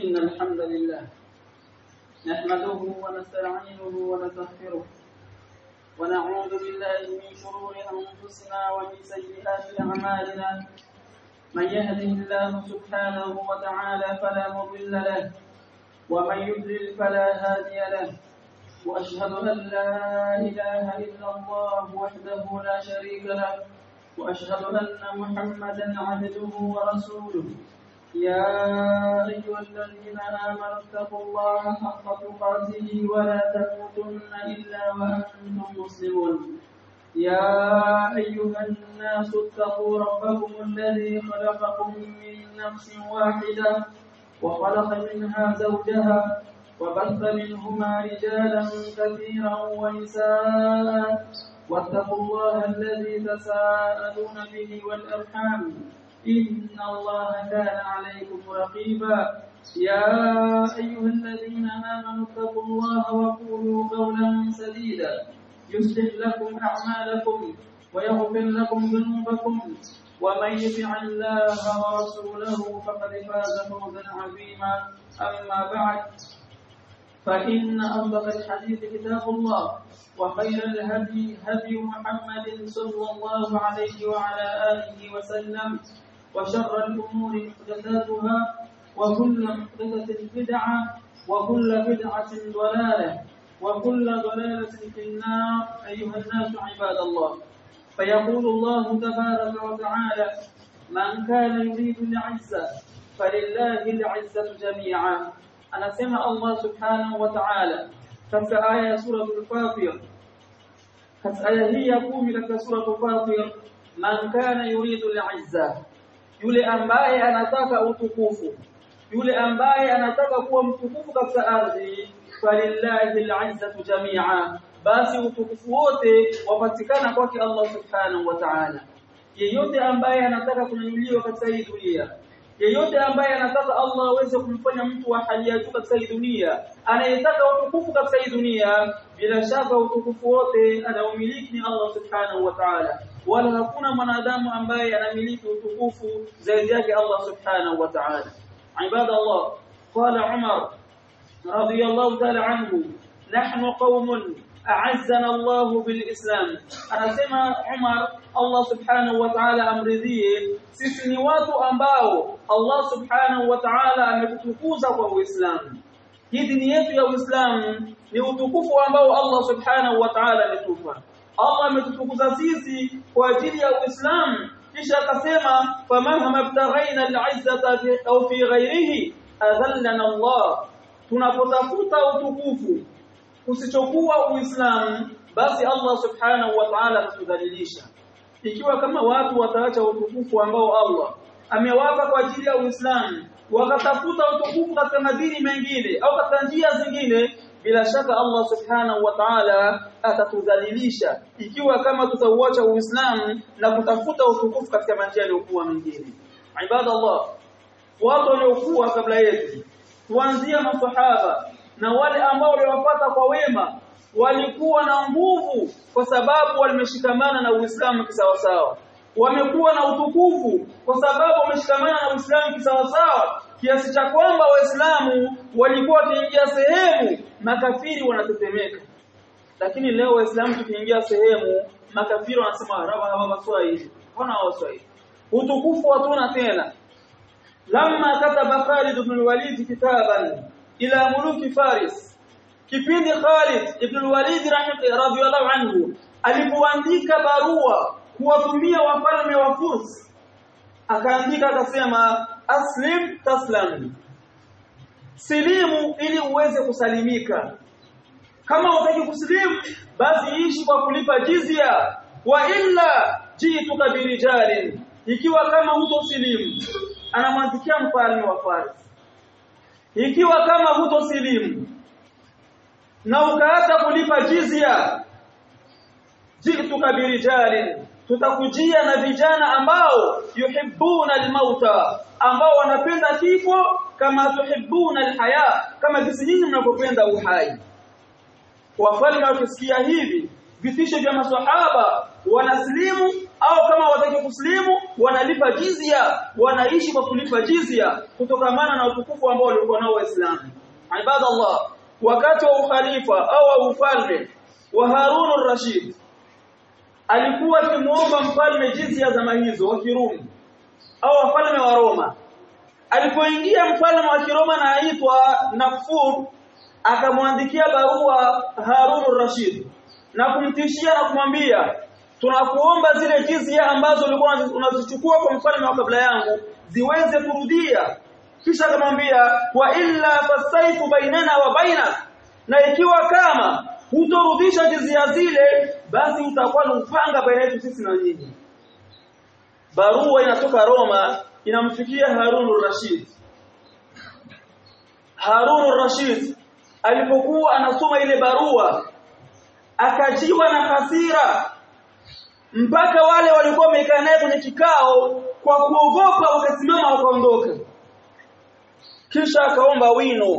إن الحمد لله نحمده ونستعينه ونستغفره ونعوذ بالله من شرور أنفسنا ومن سيئات أعمالنا من يهده الله سبحانه وتعالى فلا مضل له ومن يضلل فلا هادي له وأشهد أن لا إله إلا الله وحده لا شريك له وأشهد أن محمدا عبده ورسوله يا أيها الذين آمنوا اتقوا الله حق تقاته ولا تموتن إلا وأنتم مسلمون يا أيها الناس اتقوا ربكم الذي خلقكم من نفس واحدة وخلق منها زوجها وبث منهما رجالا كثيرا ونساء واتقوا الله الذي تساءلون به والأرحام إن الله كان عليكم رقيبا يا أيها الذين آمنوا اتقوا الله وقولوا قولا سديدا يصلح لكم أعمالكم ويغفر لكم ذنوبكم ومن يطع الله ورسوله فقد فاز فوزا عظيما أما بعد فإن أصدق الحديث كتاب الله وخير الهدي هدي محمد صلى الله عليه وعلى آله وسلم وشر الأمور محدثاتها وكل محدثة بدعة وكل بدعة ضلالة وكل ضلالة في النار أيها الناس عباد الله فيقول الله تبارك وتعالى من كان يريد العزة فلله العزة جميعا أنا سمع الله سبحانه وتعالى katika aya ya sura al-Fatir katika aya hii ya 10 katika sura al-Fatir man kana yuridu al-izza yule ambaye anataka utukufu yule ambaye anataka kuwa mtukufu katika ardhi falillahi al-izzatu jami'a basi utukufu wote wapatikana kwake Allah subhanahu wa ta'ala yeyote ambaye anataka kunyanyuliwa katika hii dunia yeyote ambaye anataka Allah aweze kumfanya mtu wa hali ya juu katika hii dunia anayetaka utukufu katika hii dunia bila shaka utukufu wote anaumiliki ni Allah subhanahu wa ta'ala wala hakuna mwanadamu ambaye anamiliki utukufu zaidi yake Allah subhanahu wa ta'ala ibadallah qala Umar radiyallahu ta'ala anhu nahnu qaumun a'azzana Allah bil Islam anasema Umar Allah subhanahu wa ta'ala amridhie sisi ni watu ambao Allah subhanahu wa ta'ala ametutukuza kwa Uislamu hii dini yetu ya Uislamu ni utukufu ambao Allah subhanahu wa ta'ala ametupa Allah ametutukuza sisi kwa ajili ya Uislamu kisha akasema famahama btaghaina al'izzata au fi ghairihi adhallana Allah tunapotafuta utukufu usichokuwa Uislamu basi Allah subhanahu wa ta'ala atatudhalilisha ikiwa kama watu wataacha utukufu ambao Allah amewapa kwa ajili ya Uislamu wakatafuta utukufu katika madini mengine au katika njia zingine bila shaka Allah subhanahu wa ta'ala atatudhalilisha ikiwa kama tutauacha Uislamu na kutafuta utukufu katika manjia yaliyokuwa mengine ibada Allah watu waliokuwa kabla yetu kuanzia masahaba na wale ambao waliwapata kwa wema walikuwa na nguvu kwa sababu walimeshikamana na Uislamu kisawasawa wamekuwa na utukufu kwa sababu wameshikamana na Uislamu kisawasawa kiasi cha kwamba waislamu walikuwa wakiingia sehemu makafiri wanatetemeka lakini leo waislamu tukiingia sehemu makafiri wanasema raba haba waswahili wana waswahili utukufu hatuna tena lamma kataba Khalid ibn al-Walid kitaban ila muluki Faris kipindi Khalid ibn al-Walid radhiyallahu anhu alipoandika barua kuwatumia wafalme wa Furs akaandika akasema aslim taslam silimu ili uweze kusalimika kama utaki kusilimu basi ishi kwa kulipa jizya wa illa jituka birijalin ikiwa kama hutosilimu anamwandikia mfalme wa Fars ikiwa kama hutosilimu na ukaacha kulipa jizya jituka birijalin tutakujia na vijana ambao yuhibbuna almauta ambao wanapenda kifo kama tuhibbuna alhaya kama jinsi nyinyi mnapopenda uhai wafalme wakisikia hivi vitisho vya maswahaba wanaslimu au kama wataki kuslimu wanalipa jizya wanaishi kwa kulipa jizya kutokamana na utukufu ambao walikuwa nao waislamu ibadallah wakati wa ukhalifa au ufalme wa Harun al-Rashid alikuwa akimuomba mfalme jizya zama hizo wa Kirumi au wafalme wa Roma alipoingia mfalme wa Kiroma na aitwa Nafur akamwandikia barua Harun al-Rashid na kumtishia na kumwambia tunakuomba zile jizya ambazo ulikuwa unazichukua kwa mfalme wa kabla yangu ziweze kurudia kisha akamwambia wa illa fasaifu bainana wa baina na ikiwa kama hutorudisha jizia zile basi utakuwa ni upanga baina yetu sisi na nyinyi barua inatoka Roma inamfikia Harun al-Rashid Harun al-Rashid alipokuwa anasoma ile barua akajiwa na hasira mpaka wale walikuwa wamekaa naye kwenye kikao kwa kuogopa wakasimama wakaondoka kisha akaomba wino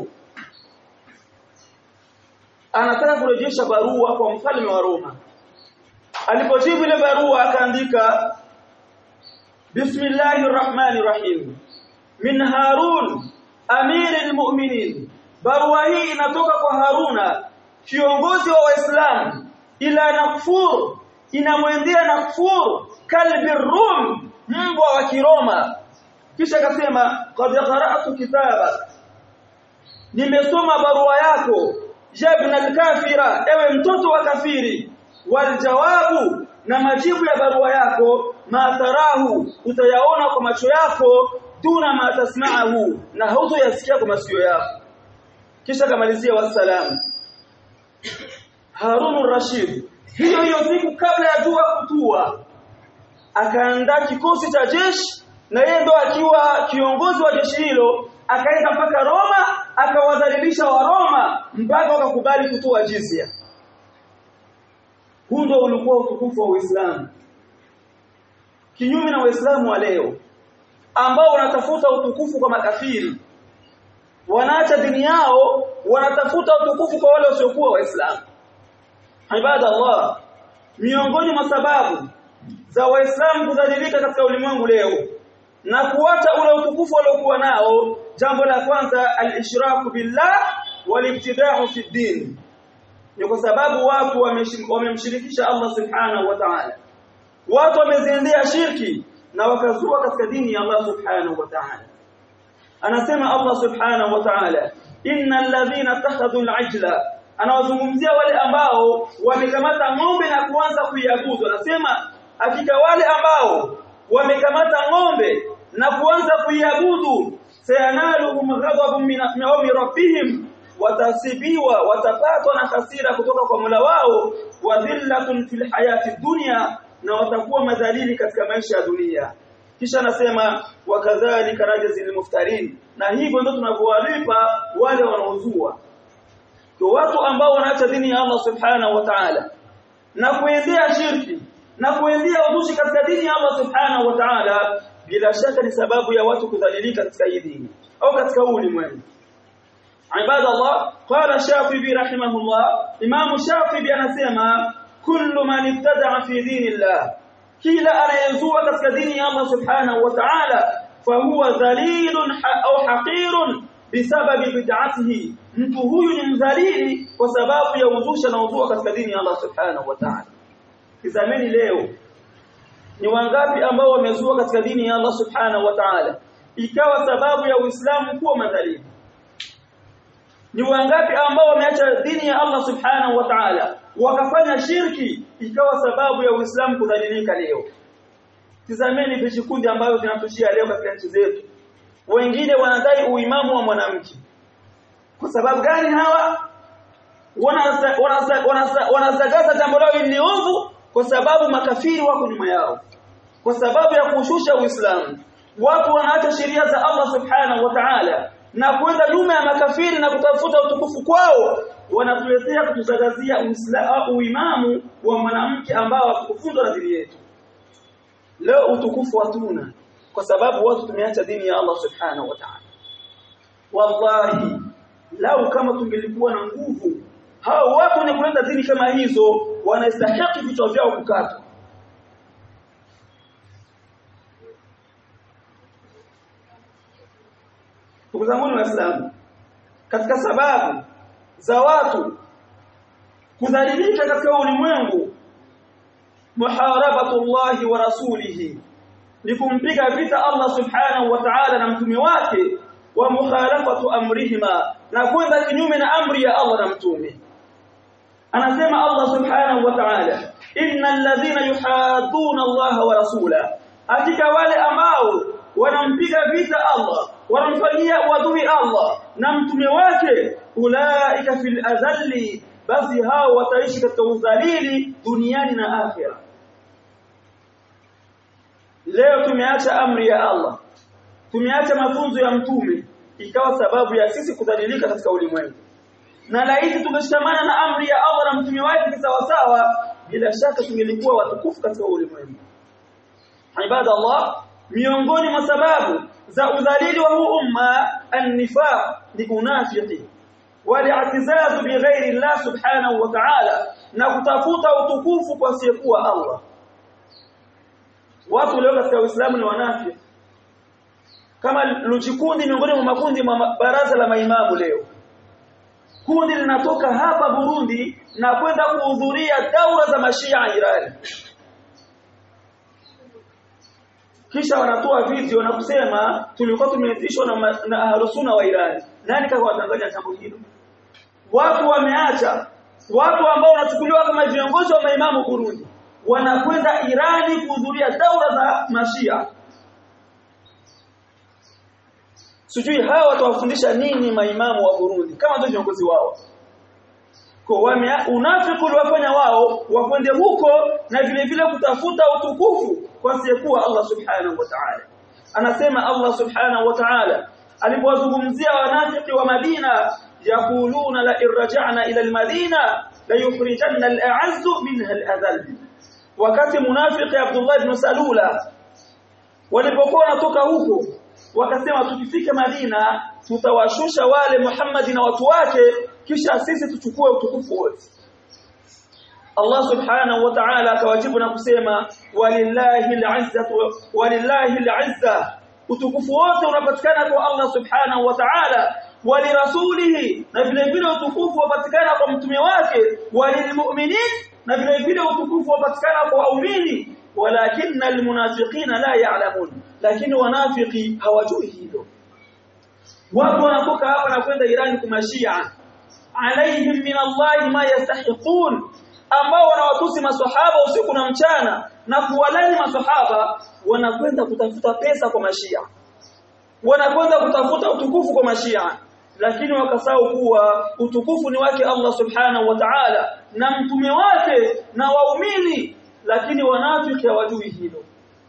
anataka kurejesha barua kwa mfalme wa Roma alipojibu ile barua akaandika Bismillahir Rahmanir Rahim min Harun amiril mu'minin barua hii inatoka kwa Haruna kiongozi wa Waislamu ila Nakfur inamwendea Nakfur kalbi Rum mbwa wa Kiroma kisha akasema qad qara'tu kitaba nimesoma barua yako jabna al-kafira ewe mtoto wa kafiri wal jawabu na majibu ya barua yako ma tarahu utayaona kwa macho yako duna ma tasma'ahu na hautoyasikia kwa masikio yako kisha kamalizia wasalamu Harun rashid hiyo hiyo siku kabla ya jua kutua akaandaa kikosi cha jeshi na yeye ndo akiwa kiongozi wa jeshi hilo akaenda mpaka Roma akawadhalilisha wa Roma mpaka wakakubali kutoa jizya huu ndio ulikuwa utukufu wa Uislamu kinyume na Waislamu wa leo ambao wanatafuta utukufu kwa makafiri wanaacha dini yao wanatafuta utukufu kwa wale wasiokuwa waislamu ibada Allah miongoni mwa sababu za waislamu kudhalilika katika ulimwengu leo na kuacha ule utukufu waliokuwa nao jambo la kwanza al-ishraku billah wal-ibtida'u fi din ni kwa sababu watu wamemshirikisha Allah subhanahu wa ta'ala watu wameziendea shirki na wakazua katika dini ya Allah subhanahu wa ta'ala anasema Allah subhanahu wa ta'ala innal ladhina takhadhu al-ajla anawazungumzia wale ambao wamekamata ng'ombe na kuanza kuiabudu anasema hakika wale ambao wamekamata ng'ombe na kuanza kuiabudu sayanaluhum ghadabun min rabbihim watasibiwa watapatwa na hasira kutoka kwa Mola wao wa dhillatun fil hayati dunya na watakuwa madhalili katika maisha ya dunia kisha anasema wakadhalika rajzil muftarin na hivyo ndio tunavyowalipa wale wanaozua kwa watu ambao wanaacha dini ya Allah subhanahu wa ta'ala na kuendea shirki na kuendea uzushi katika dini ya Allah subhanahu wa ta'ala bila shaka ni sababu ya watu kudhalilika katika hii dini au katika ulimwengu ibada Allah qala shafi'i rahimahullah imam shafi'i anasema kullu man ibtada'a fi dinillah kila anayezua katika dini ya Allah subhanahu wa ta'ala fahuwa dhalilun au haqirun bisababi bid'atihi mtu huyu ni mdhalili kwa sababu ya uzusha na uzua katika dini ya Allah subhanahu wa ta'ala kizameni leo ni wangapi ambao wamezua katika dini ya Allah subhanahu wa ta'ala ikawa sababu ya Uislamu kuwa madhalimu ni wangapi ambao wameacha dini ya Allah subhanahu wa ta'ala wakafanya shirki ikawa sababu ya Uislamu kudhalilika leo tizameni vikundi ambavyo vinatushia leo katika nchi zetu wengine wanadai uimamu wa mwanamke kwa sababu gani hawa wanazagaza jambo lao ni ovu kwa sababu makafiri wako nyuma yao kwa sababu ya kushusha Uislamu watu wanaacha sheria za Allah subhanahu wa ta'ala na kwenda nyuma ya makafiri na kutafuta utukufu kwao wanatuletea kutuzagazia Uislamu uimamu wa mwanamke ambao hatukufunzwa na dini yetu leo utukufu hatuna kwa sababu watu tumeacha dini ya Allah subhanahu wa ta'ala wallahi lau kama tungelikuwa na nguvu hao watu wenye kuleta dini kama hizo wanastahili vichwa vyao kukatwa ndugu zangu waislamu katika sababu za watu kudhalilika katika ulimwengu muharabatullahi wa rasulihi ni kumpiga vita Allah subhanahu wa ta'ala na mtume wake wa mukhalafatu amrihima na kwenda kinyume na amri ya Allah na mtume anasema Allah subhanahu wa ta'ala innal ladhina yuhadduna Allah wa rasula hakika wale ambao wanampiga vita Allah wanamfanyia wadui Allah na mtume wake ulaika fil adhalli basi hao wataishi katika udhalili duniani na akhira leo tumeacha amri ya Allah tumeacha mafunzo ya mtume ikawa sababu ya sisi kudhalilika katika ulimwengu na laiti tungeshikamana na amri ya Allah na mtume wake kisawasawa bila shaka tungelikuwa watukufu katika ulimwengu ibada Allah miongoni mwa sababu za udhalili wa huu umma an-nifaq ni unafiki wali'tizazu bighairi Allah subhanahu wa ta'ala na kutafuta utukufu kwa asiyekuwa Allah watu leo katika Uislamu ni wanafiki kama luchikundi miongoni mwa makundi mwa baraza la maimamu leo kundi linatoka hapa Burundi na kwenda kuhudhuria daura za mashia Irani kisha wanatoa video na kusema tulikuwa tumeitishwa na, na ahlusuna wa Irani nani kaka wa Tanzania jambo hilo watu wameacha watu ambao wanachukuliwa kama viongozi wa maimamu Burundi wanakwenda Irani kuhudhuria daura za mashia sijui hawa watawafundisha nini maimamu wa Burundi kama ndio viongozi wao kwa wame unafiki uliwafanya wao wakwende huko na vile vile kutafuta utukufu kwa siyekuwa Allah subhanahu wa ta'ala anasema Allah subhanahu wa ta'ala alipowazungumzia wanafiki wa Madina yaquluna la irja'na ila almadina la yukhrijanna al'azzu minha al'adhall wakati munafiki Abdullah ibn Salula walipokuwa wanatoka huko wakasema tukifika Madina tutawashusha wale Muhammad na watu wake kisha sisi tuchukue utukufu wote Allah subhanahu wa ta'ala akawajibu na kusema walillahi al'izzatu walillahi al'izza utukufu wote unapatikana kwa Allah subhanahu wa ta'ala walirasulihi na vile vile utukufu unapatikana kwa mtume wake walilmu'minin na vile vile utukufu unapatikana kwa waumini walakinna almunafiqina la ya'lamun lakini wanafiki hawajui hilo watu wanatoka hapa na kwenda Iran kumashia alaihim min Allah ma yastahiqun ambao wanawatusi maswahaba usiku na mchana na kuwalani maswahaba wanakwenda kutafuta pesa kwa mashia wanakwenda kutafuta utukufu kwa mashia lakini wakasahau kuwa utukufu ni wake Allah subhanahu wa ta'ala na mtume wake na waumini lakini wanafiki hawajui hilo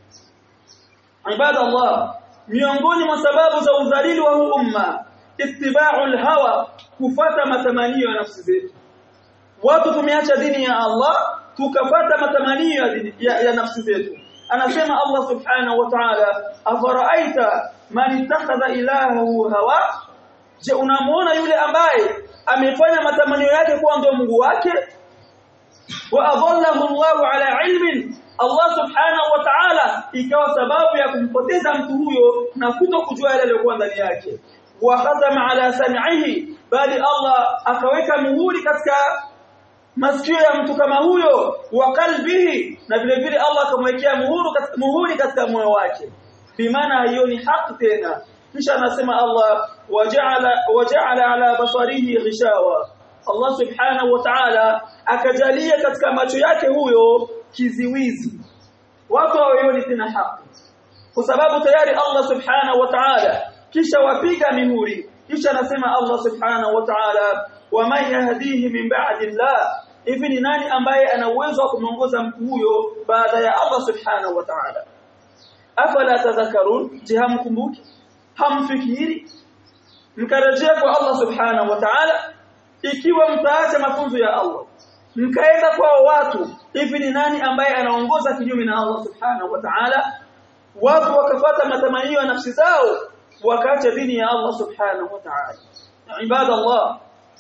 ibada Allah miongoni mwa sababu za udhalili wa huu umma ittiba'u al-hawa kufata matamanio ya nafsi zetu watu tumeacha dini ya Allah tukapata matamanio ya, dini, ya, ya nafsi zetu anasema Allah subhanahu wa ta'ala afara'aita man ittakhadha ilahahu hawa je unamuona yule ambaye amefanya matamanio yake kuwa ndio Mungu wake wa adallahu Allahu ala ilmin Allah subhanahu wa ta'ala ikawa sababu ya kumpoteza mtu huyo na kuto kujua yale yaliyokuwa ndani yake wa khatama ala sam'ihi bali Allah akaweka muhuri katika masikio ya mtu kama huyo wa kalbihi na vile vile Allah akamwekea muhuri katika muhuri katika moyo wake bimaana haioni haki tena kisha anasema Allah waja'ala waja'ala ala basarihi ghishawa Allah subhanahu wa ta'ala akajalia katika macho yake huyo kiziwizi watu hawaioni tena haki kwa sababu tayari Allah subhanahu wa ta'ala kisha wapiga mihuri kisha anasema Allah subhanahu wa ta'ala waman yahdihi min ba'di Allah hivi ni nani ambaye ana uwezo wa kumuongoza mtu huyo baada ya Allah subhanahu wa ta'ala afala tadhakkarun jihamkumbuki hamfikiri mkarejea kwa Allah subhanahu wa ta'ala ikiwa mtaacha mafunzo ya Allah mkaenda kwa watu hivi ni nani ambaye anaongoza kinyume na Allah subhanahu wa ta'ala watu wakapata matamanio ya nafsi zao wakaacha dini ya Allah subhanahu wa ta'ala ibada Allah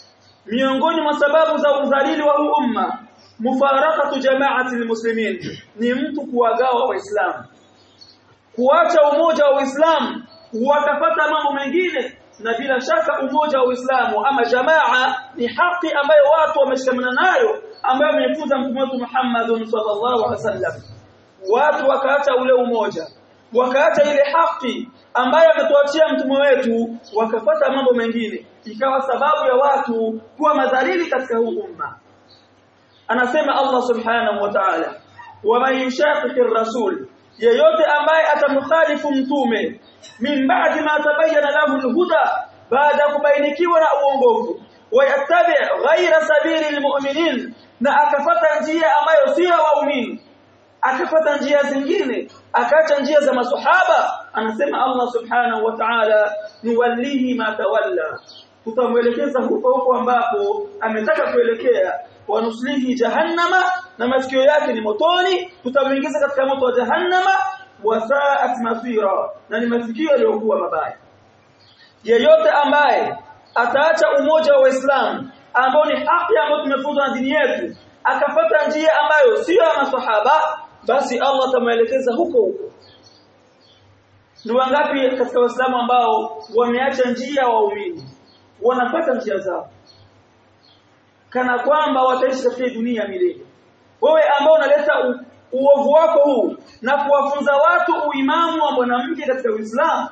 miongoni mwa sababu za udhalili wa huu umma mufarakatu jama'ati almuslimin ni mtu kuwagawa waislamu kuacha umoja wa Uislamu wakapata mambo mengine na bila shaka umoja wa Uislamu ama jamaa ni haki ambayo watu wameshikamana nayo ambayo amefunza mtume wetu Muhammad sallallahu alaihi wasallam watu wakaacha ule umoja wakaacha ile haki ambayo ametuachia mtume wetu wakapata mambo mengine ikawa sababu ya watu kuwa madhalili katika huu umma anasema Allah subhanahu wa ta'ala waman yushaqiqi rasul yeyote ambaye atamkhalifu mtume min ba'di ma tabayyana lahu alhuda baada ya kubainikiwa na uongofu wayattabi ghayra sabili almu'minin na akafata njia ambayo sio waumini akafata njia zingine akaacha njia za masahaba anasema Allah subhanahu wa ta'ala nuwallihi ma tawalla tutamwelekeza huko huko ambapo ametaka kuelekea wanuslihi jahannama na masikio yake ni motoni tutamuingiza katika moto wa jahannama wasaat masira na ni masikio yaliyokuwa mabaya yeyote ambaye ataacha umoja wa Uislamu ambao ni haki ambayo tumefunzwa na dini yetu akapata njia ambayo sio ya maswahaba basi Allah atamuelekeza huko huko ni wangapi katika waislamu ambao wameacha njia waumini wanapata njia zao kana kwamba wataishi katika dunia milele wewe ambao unaleta uovu wako huu na kuwafunza watu uimamu wa mwanamke katika Uislamu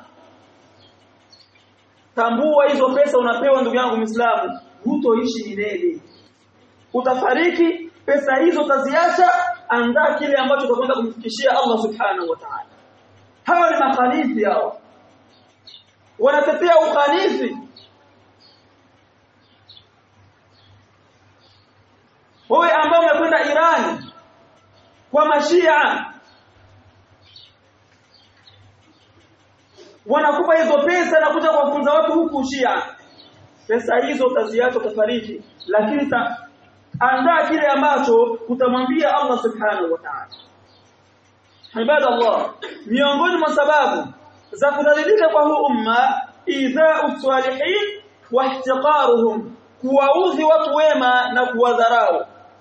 tambua hizo pesa unapewa ndugu yangu Muislamu hutoishi milele utafariki pesa hizo utaziacha andaa kile ambacho utakwenda kumfikishia Allah subhanahu wa ta'ala hawa ni makhalifi hao wanatetea ukhalifi wewe ambao umekwenda Iran kwa mashia wanakupa hizo pesa na kuja kuwafunza watu huku Shia pesa hizo utaziacha utafariki lakini ta, andaa kile ambacho utamwambia Allah subhanahu wa ta'ala ibadallah miongoni mwa sababu za kudhalilika kwa huu umma idha'u salihin wa ihtiqaruhum kuwaudhi watu wema na kuwadharau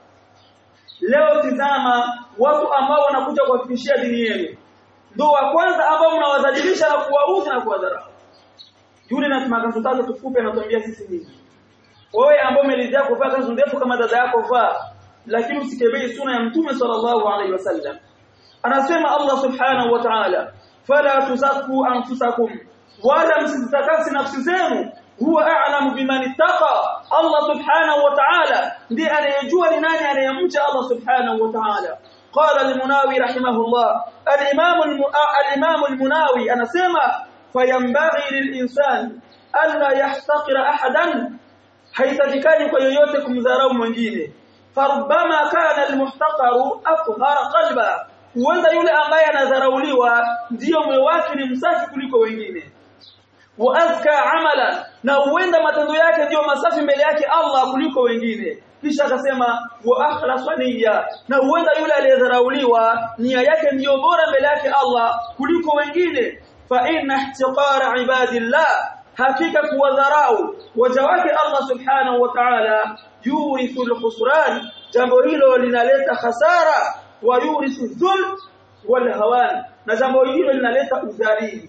leo tizama watu ambao wanakuja kuwafikishia dini yenu ndio wa kwanza ambao mnawadhalilisha na kuwaudhi na kuwadharau yule na makanzu tatu tufupe anatuambia sisi nini wewe ambao umelizia kuvaa kanzu ndefu kama dada yako vaa lakini usikebei suna ya mtume sallallahu alaihi wasallam anasema Allah subhanahu wa ta'ala fala tuzakku anfusakum wala msizitakasi nafsi zenu huwa a'lamu biman ittaqa Allah subhanahu wa ta'ala ndiye anayejua ni nani anayemcha Allah subhanahu wa ta'ala قال المناوي رحمه الله الإمام الإمام المناوي أنا سمع فينبغي للإنسان ألا يحتقر أحدا haitakikani kwa yoyote kumdharau mwingine farubama kana almuhtaqaru afhara qalba huenda yule ambaye anadharauliwa ndiyo moyo wake ni msafi kuliko wengine wa azka amala na huenda matendo yake ndiyo masafi mbele yake Allah kuliko wengine kisha akasema wa akhlasa niyya na huenda yule aliyedharauliwa nia yake ndiyo bora mbele yake Allah kuliko wengine fa inna ihtiqara ibadillah hakika kuwadharau waja wake Allah subhanahu wa ta'ala yurithu al-khusran jambo hilo linaleta hasara wa yurithu dhul wal hawan na jambo hilo linaleta udhalili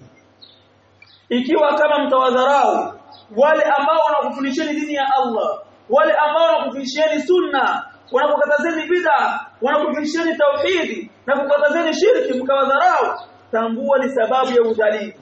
ikiwa kama mtawadharau wale ambao wanakufundisheni dini ya Allah wale ambao wanakufundisheni sunna wanakukatazeni bid'a wanakufundisheni tauhidi na kukatazeni shirki mkawadharau tambua ni sababu ya udhalili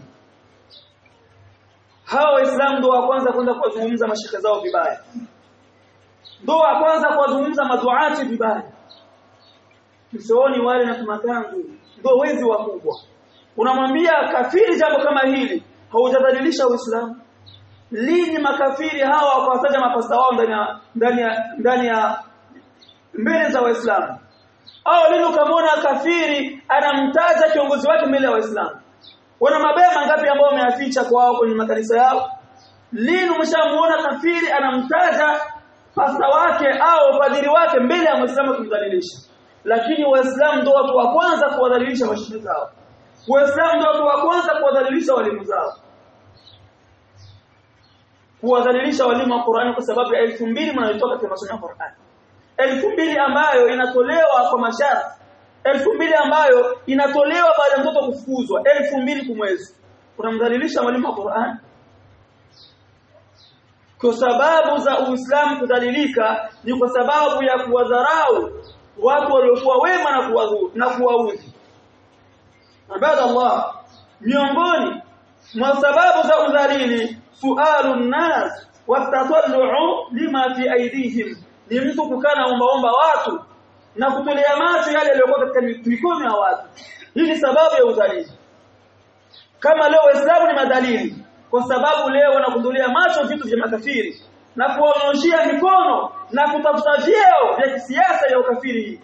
hawa waislamu ndio wa kwanza kwenda kuwazungumza mashaka zao vibaya ndio wa kwanza kuwazungumza maduati vibaya msooni wale na tumakangu ndio wezi wakubwa unamwambia kafiri jambo kama hili haujadhalilisha uislamu lini makafiri hawa wakawataja mapasta wao ndani ya ndani ya ndani ya mbele za waislamu au lini ukamwona kafiri anamtaja kiongozi wake mbele ya waislamu wana mabaya mangapi ambao wameaficha kwao kwenye makanisa yao lini umeshamuona kafiri anamtaja pasta wake au padiri wake mbele ya muislamu kumdhalilisha lakini waislamu ndio watu wa kwanza kuwadhalilisha mashehe zao waislamu ndio watu wa kwanza kuwadhalilisha walimu zao kuwadhalilisha walimu wa Qur'ani kwa sababu ya elfu mbili mnayotoka katika masomo ya Qur'ani elfu mbili ambayo inatolewa kwa masharti elfu mbili ambayo inatolewa baada ya mtoto kufukuzwa elfu mbili kwa mwezi unamdhalilisha mwalimu wa Qur'an kwa sababu za Uislamu kudhalilika ni kwa sababu ya kuwadharau watu waliokuwa wema na kuwadhuru na kuwaudhi ibada Allah miongoni mwa sababu za udhalili sualu nas watatallu lima fi aidihim ni mtu kukana ombaomba watu na kutolea macho yale yaliyokuwa katika mikono ya watu hii ni sababu ya udhalili kama leo waislamu ni madhalili kwa sababu leo wanakundolea macho vitu vya makafiri na kuwaonyoshia mikono na kutafuta vyeo vya kisiasa ya ukafiri hii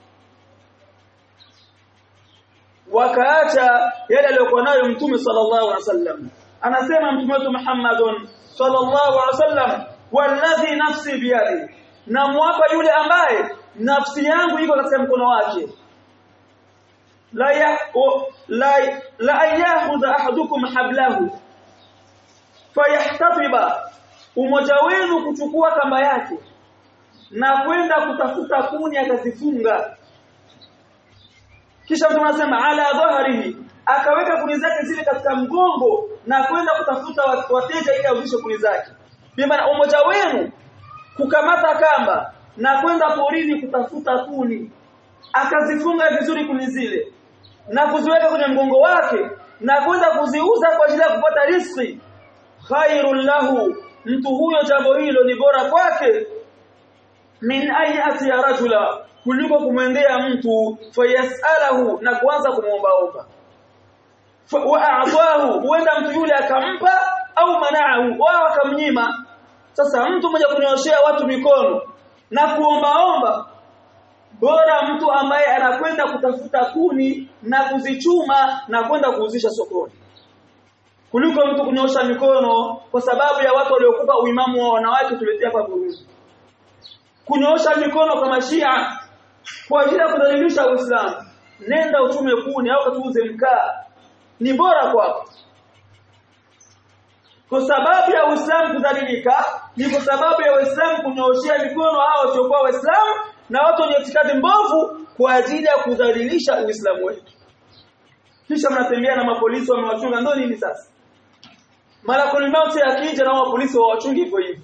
wakaacha yale aliyokuwa nayo mtume sallallahu alaihi wasallam anasema mtume wetu Muhammadun sallallahu alaihi wasallam walladhi nafsi biyadi na mwapa yule ambaye nafsi yangu iko katika mkono wake la ya la la yakhudha ahadukum hablahu fayahtatiba umoja wenu kuchukua kamba yake na kwenda kutafuta kuni akazifunga kisha mtu anasema ala dhahrihi akaweka kuni zake zile katika mgongo na kwenda kutafuta wateja ili auzishe kuni zake bima umoja wenu kukamata kamba na kwenda porini kutafuta kuni akazifunga vizuri kuni zile na kuziweka kwenye mgongo wake na kwenda kuziuza kwa ajili ya kupata riziki khairul lahu mtu huyo jambo hilo ni bora kwake min ayati ya rajula kuliko kumwendea mtu fayasalahu na kuanza kumuombaomba wa a'tahu huenda mtu yule akampa au manaahu wao akamnyima sasa mtu mmoja kunyoshea watu mikono na kuombaomba bora mtu ambaye anakwenda kutafuta kuni na kuzichuma na kwenda kuuzisha sokoni kuliko mtu kunyosha mikono kwa sababu ya watu waliokupa uimamu wa wanawake tuletea hapa Burundi kunyosha mikono kwa mashia kwa ajili ya kudhalilisha Uislamu nenda uchume kuni au katuuze mkaa ni bora kwako kwa sababu ya Uislamu kudhalilika ni kwa sababu ya Uislamu kunyooshea mikono hao wasiokuwa Waislamu na watu wenye itikadi mbovu kwa ajili ya kudhalilisha Uislamu wetu kisha mnatembea na mapolisi wamewachunga ndio nini sasa malakul mauti akija na mapolisi wawachungi hivyo hivyo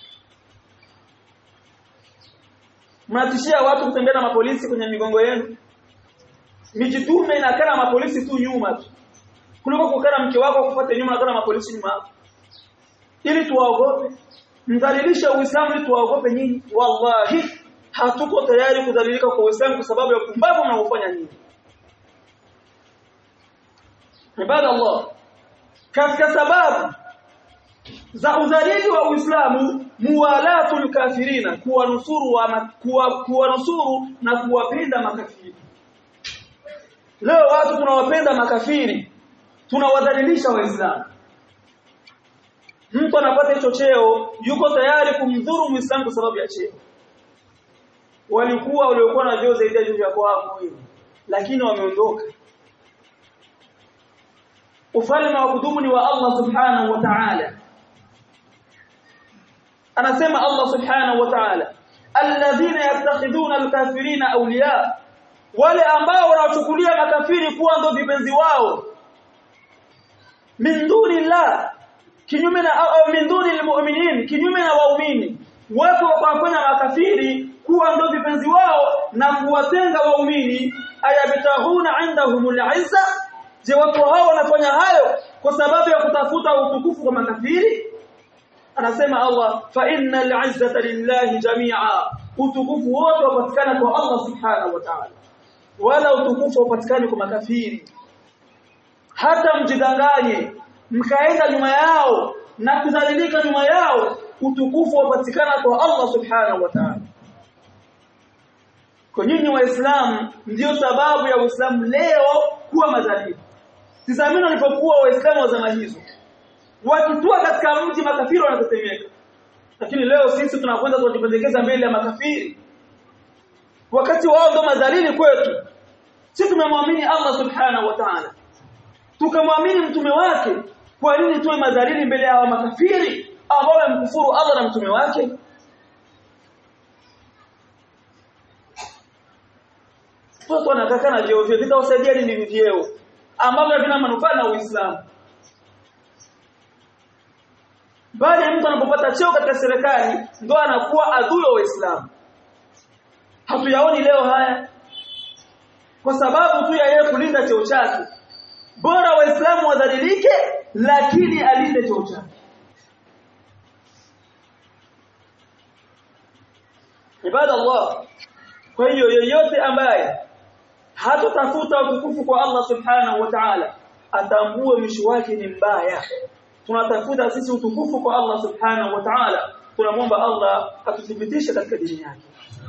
mnatishia watu kutembea na mapolisi kwenye migongo yenu mijitume inakaa na mapolisi tu nyuma tu kuliko kukaa mke wako kufuata nyuma na kana mapolisi nyuma ili tuwaogope mdhalilisha uislamu ili tuwaogope nyinyi wallahi hatuko tayari kudhalilika kwa uislamu kwa sababu ya kumbavu mnaofanya nyinyi ibada Allah katika sababu za udhalili wa Uislamu muwalatul kafirina kuwanusuru wa kuwa, kuwanusuru na kuwapenda makafiri leo watu tunawapenda makafiri tunawadhalilisha waislamu mtu anapata hicho cheo yuko tayari kumdhuru muislamu kwa sababu ya cheo walikuwa waliokuwa na vyeo zaidi ya juu ya kwako hivi lakini wameondoka ufalme wa kudumu ni wa Allah subhanahu wa ta'ala anasema Allah subhanahu wa ta'ala alladhina yattakhiduna alkafirina awliya wale ambao wanachukulia makafiri kuwa ndio vipenzi wao min dunillah kinyume na au min dunil mu'minin kinyume na waumini watu wakafanya makafiri kuwa ndio vipenzi wao na kuwatenga waumini ayabtahuna indahumul izza je watu hao wanafanya hayo kwa sababu ya kutafuta utukufu kwa makafiri anasema Allah fa innal izzata lillahi jami'a utukufu wote wapatikana kwa Allah subhanahu wa ta'ala wala utukufu upatikani kwa makafiri hata mjidanganye mkaenda nyuma yao na kudhalilika nyuma yao utukufu wapatikana kwa Allah subhanahu wa ta'ala kwa nyinyi waislamu ndio sababu ya uislamu leo kuwa madhalimu tizamini walipokuwa waislamu wa zama hizo wakitua katika mji makafiri wanatetemeka lakini leo sisi tunakwenda tunajipendekeza mbele ya makafiri wakati wao ndo madhalili kwetu sisi tumemwamini Allah subhanahu wa ta'ala tukamwamini mtume wake kwa nini tuwe madhalili mbele ya makafiri ambao wamemkufuru Allah na mtume wake watu wanakaa na vyeo vyao vitawasaidia nini vyeo ambavyo havina manufaa na Uislamu bali mtu anapopata cheo katika serikali ndo anakuwa adui wa Uislamu hatuyaoni leo haya kwa sababu tu ya yeye kulinda cheo chake bora waislamu wadhalilike lakini alinde cheo chake ibada Allah kwa hiyo yeyote ambaye hatotafuta utukufu kwa Allah subhanahu wa ta'ala atambue mwisho wake ni mbaya tunatafuta sisi utukufu kwa Allah subhanahu wa ta'ala tunamwomba Allah atuthibitishe katika dini yake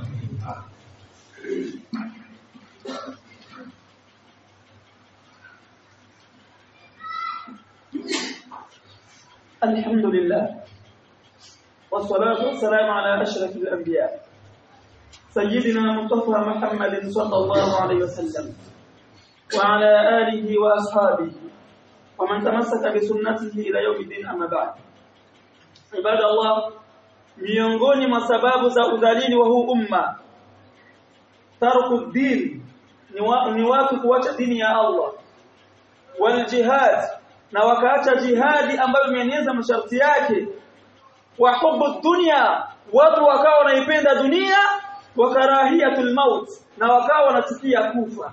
الحمد لله والصلاة والسلام على أشرف الأنبياء سيدنا مصطفى محمد صلى الله عليه وسلم وعلى آله وأصحابه ومن تمسك بسنته إلى يوم الدين أما بعد عباد الله miongoni mwa sababu za udhalili wa huu umma tarku din ni, wa, ni watu kuacha dini ya Allah wal jihad na wakaacha jihadi ambayo imeeneza masharti yake wa hubu dunya watu wakawa wanaipenda dunia wa karahiyatul maut na wakawa wanachukia kufa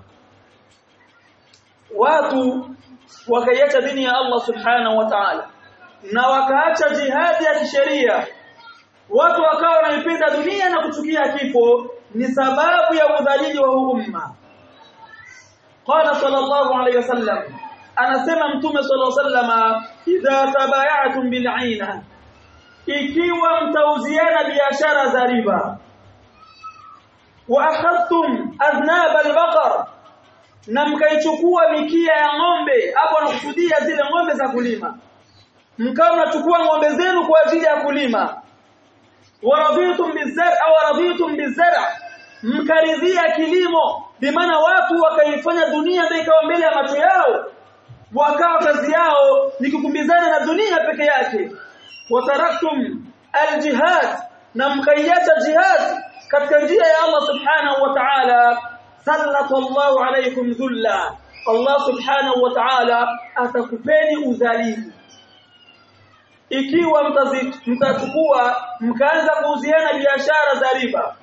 watu wakaiacha dini ya Allah subhanahu wa ta'ala na wakaacha jihadi ya kisheria watu wakawa wanaipenda dunia na kuchukia kifo ni sababu ya udhalili wa umma qala sallallahu alayhi wasallam anasema mtume sallallahu alayhi wasallam idha tabaya'tum bil'ina ikiwa mtauziana biashara za riba wa akhadtum aznab al-baqar na mkaichukua mikia ya ng'ombe hapo anakusudia zile ng'ombe za kulima mkao mnachukua ng'ombe zenu kwa ajili ya kulima waradhitum bizar' au waradhitum bizar' mkaridhia kilimo bimaana watu wakaifanya dunia ndio ikawa mbele ya macho yao wakawa kazi yao ni kukumbizana na dunia peke yake wataraktum aljihad na mkaiacha jihad katika njia ya Allah subhanahu wa ta'ala sallallahu alaykum dhulla Allah subhanahu wa ta'ala atakupeni udhalili ikiwa mtachukua mkaanza kuuziana biashara za riba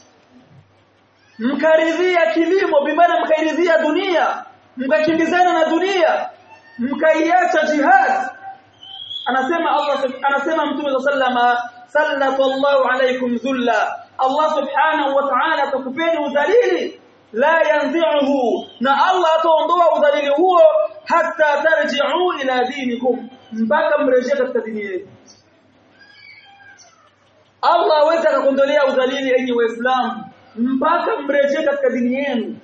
mkaridhia kilimo bimana mkairidhia dunia mkakimbizana na dunia mkaiacha jihad anasema Allah anasema mtume sallama sallallahu alaykum dhulla Allah subhanahu wa ta'ala atakupeni udhalili la yanzi'uhu na Allah ataondoa udhalili huo hatta tarji'u ila dinikum mpaka mrejee katika dini yenu Allah aweza akakondolea udhalili enyi waislamu mpaka mrejee katika dini yenu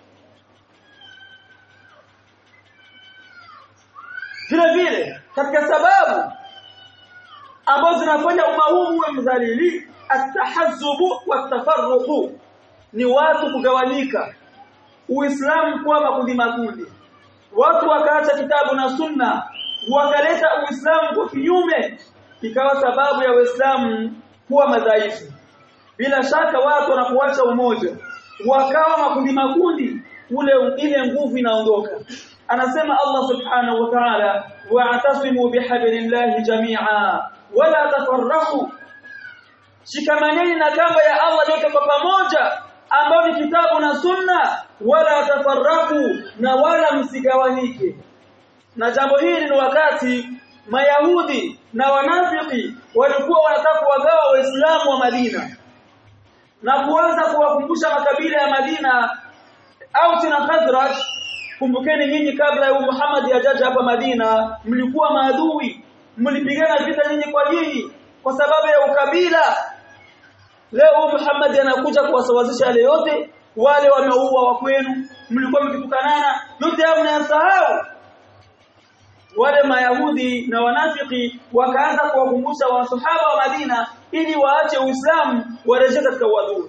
vile vile katika sababu ambazo zinafanya umma huu uwe mdhalili atahazzubu watafarruqu ni watu kugawanyika uislamu kuwa makundi makundi watu wakaacha kitabu na sunna wakaleta uislamu kwa kinyume ikawa sababu ya uislamu kuwa madhaifu bila shaka watu wanapoacha umoja wakawa makundi makundi ule ile nguvu inaondoka anasema Allah subhanahu wa ta'ala wa'tasimu bihablillahi jami'a wala tafarraqu shikamaneni na kamba ya Allah yote kwa pamoja ambao ni kitabu na sunna wala tafarraqu na wala msigawanyike na jambo hili ni wakati mayahudi na wanafiki walikuwa wanataka kuwagawa waislamu wa Madina na kuanza kuwakumbusha makabila ya Madina au na Khazraj kumbukeni nyinyi kabla ya Muhammad ajaja hapa Madina mlikuwa maadui mlipigana vita nyinyi kwa nyinyi kwa sababu ya ukabila leo Muhammad anakuja kuwasawazisha yale yote wale wameua wa kwenu mlikuwa mkitukanana yote hayo mnayasahau wale mayahudi na wanafiki wakaanza kuwakumbusha wasahaba wa Madina ili waache Uislamu warejee katika uadui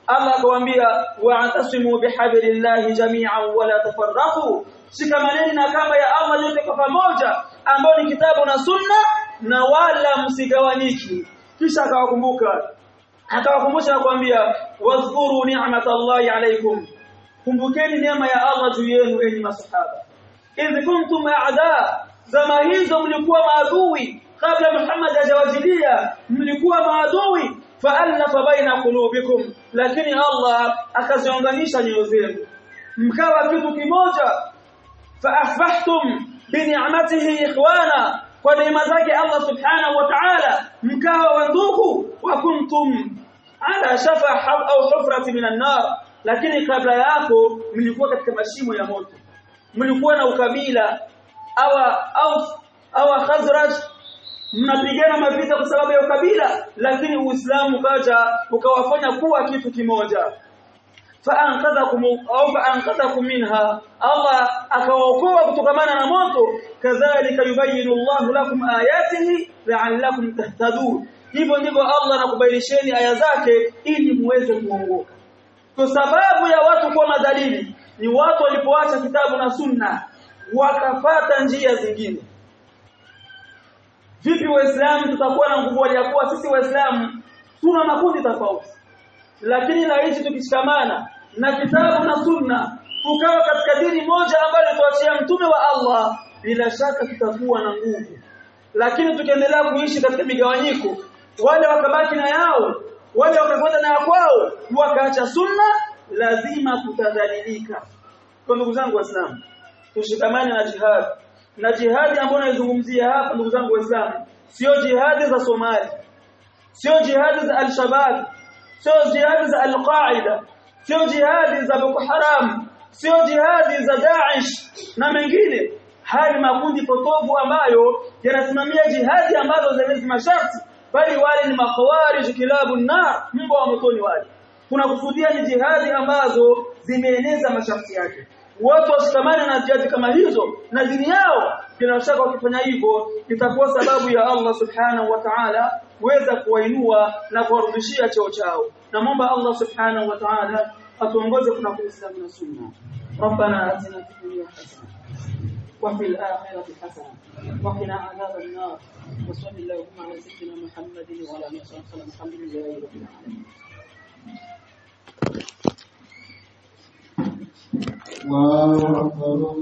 Allah akawaambia wa'tasimu bihablillahi jami'an wa la tafarraqu shikamaneni na kamba ya Allah yote kwa pamoja ambao ni kitabu na sunna na wala msigawanyiki kisha akawakumbuka akawakumbusha na kuambia wadhkuru ni'matallahi alaykum kumbukeni neema ya Allah juu yenu enyi masahaba idh kuntum a'da zama hizo mlikuwa maadui kabla Muhammad hajawajilia mlikuwa maadui fa'alafa baina qulubikum lakini Allah akaziunganisha nyoyo zenu mkawa kitu kimoja فاصبحتم بنعمته اخوانا kwa neema zake Allah subhanahu wa ta'ala mkawa wandugu wa kuntum ala shafa au hufrati minan nar lakini kabla yako mlikuwa katika mashimo ya moto mlikuwa na ukabila au au au khazraj mnapigana mavita kwa sababu ya ukabila lakini uislamu kaja ukawafanya kuwa kitu kimoja faanqadhakum au faanqadhakum minha Allah akawaokoa kutokamana na moto kadhalika yubayinu Allah lakum ayatihi la'allakum tahtadun hivyo ndivyo Allah anakubainisheni aya zake ili muweze kuongoka kwa sababu ya watu kuwa madalili ni watu walipoacha kitabu na sunna wakafata njia zingine vipi waislamu tutakuwa na nguvu ya kuwa sisi waislamu tuna makundi tofauti lakini na hichi tukishikamana na kitabu na sunna tukawa katika dini moja ambayo tuachia mtume wa Allah bila shaka tutakuwa na nguvu lakini tukiendelea kuishi katika migawanyiko wale wakabaki na yao wale wakakwenda na kwao wakaacha sunna lazima tutadhalilika kwa ndugu zangu waislamu tushikamane na jihad na jihadi ambayo naizungumzia hapa ndugu zangu waislamu sio jihadi za Somali sio jihadi za al-Shabab sio jihadi za al-Qaida sio jihadi za Boko Haram sio jihadi za Daesh na mengine haya makundi potovu ambayo yanasimamia jihadi ambazo zenye masharti bali wale ni makhawarij kilabu nar mbwa wa motoni wale tunakusudia ni jihadi ambazo zimeeneza masharti yake watu washikamane na jihadi kama hizo na dini yao bila shaka wakifanya hivyo itakuwa sababu ya Allah subhanahu wa ta'ala kuweza kuwainua na kuwarudishia cheo chao namwomba Allah subhanahu wa ta'ala atuongoze kuna Uislamu na sunna ربنا آتنا في الدنيا حسنة وفي الآخرة حسنة وقنا عذاب النار وصل اللهم على سيدنا محمد وعلى آله وصحبه وسلم الحمد لله رب العالمين الله أكبر